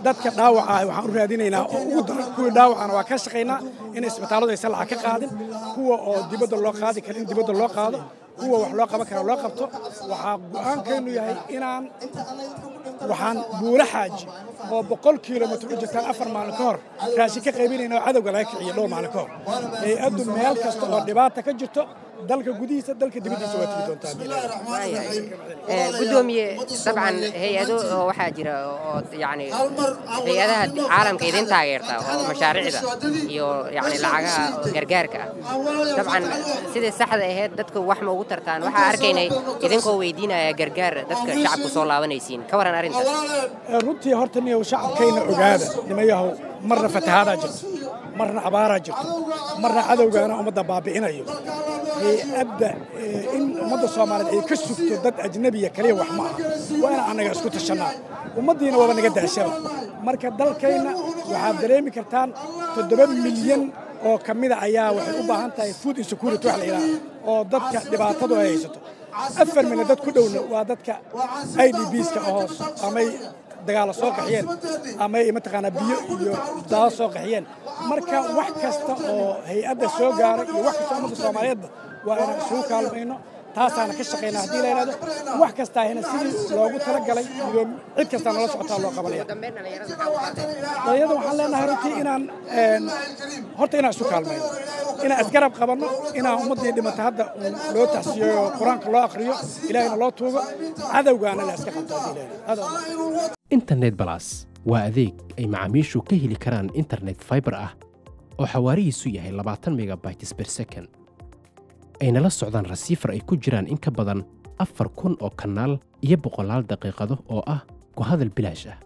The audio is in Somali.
dadka dhaawaca ah waxaan u raadinaynaa oo ugu daran kuwii dhaawacana waa ka shaqaynaa in isbitaalladu aysan lacag ka qaadin kuwa oo dibadda loo qaadi kara in dibadda loo qaado kuwa wax loo qaban kara loo qabto waxaa go'aankeennu yahay inaan waxaan buula xaaji oo boqol kilomitr u jirtaan afar maalin ka hor raashin ka qaybinayna oo cadowga laga kiciyo dhowr maalin ka hor hay-addu meel kasta oo dhibaata ka jirto dalka gudihiisa dalka dibaddiisa waa tigi doontaa gudoomiye dabcan hay-ado oo waxaa jira oo yani hay-adaha caalamka idin taageerta oo mashaariicda iyo yani lacagaha gargaarka ah dabcan sidai saxda ahayd dadka wax ma ugu tartaan waxaa arkaynay idinkoo weydiinaya gargaar dadka shacabku soo laabanaysiin ka waran arrintaas runtii horta niyow shacabkayna ogaada nimayahow marna fatahaadaa jirto marna abaaraa jirto marna cadowgaana ummadda baabi'inayo hay-adda in ummadda soomaaliyeed ay ka sugto dad ajnabiya kaliya wax ma aha waa inaan annaga isku tashannaa ummaddiina waaba naga daashaba marka dalkayna waxaad dareemi kartaan toddoba milyan oo ka mida ayaa waxay u baahan tahay food insecurity wax la yidhaha oo dadka dhibaatadu ay haysato afar milyan dad ku dhowna waa dadka i d bska oo amay dagaalo soo qaxiyeen ama ay mataqaanaa biyo iyo daado soo qaxiyeen marka wax kasta oo hay-adda soo gaaray iyo wax kasta ummadda soomaaliyeedba waa inaan isugu kaalmayno taasaana ka shaqaynaa haddii la yidhahdo wax kastaahina sidii loogu talagalay iyo cid kastaa nala socotaa loo qabanaya dhalinyarada waxaan leenahay runtii inaan horta inaan isu kaalmayno inaan isgarab qabanno inaan ummaddii dhimata hadda loo taxsiiyo qur-aanka loo akhriyo ilaahayna loo tuugo cadowgaana la iska qabto haddii la yidhahdo internet balas waa adeeg ay macaamiishu ka heli karaan internet faibar ah oo xawaarihiisu yahay labaatan megabytes ber second ayna la socdaan rasiifar ay ku jiraan in ka badan afar kun oo kanaal iyo boqolaal daqiiqado oo ah ku hadal bilaash ah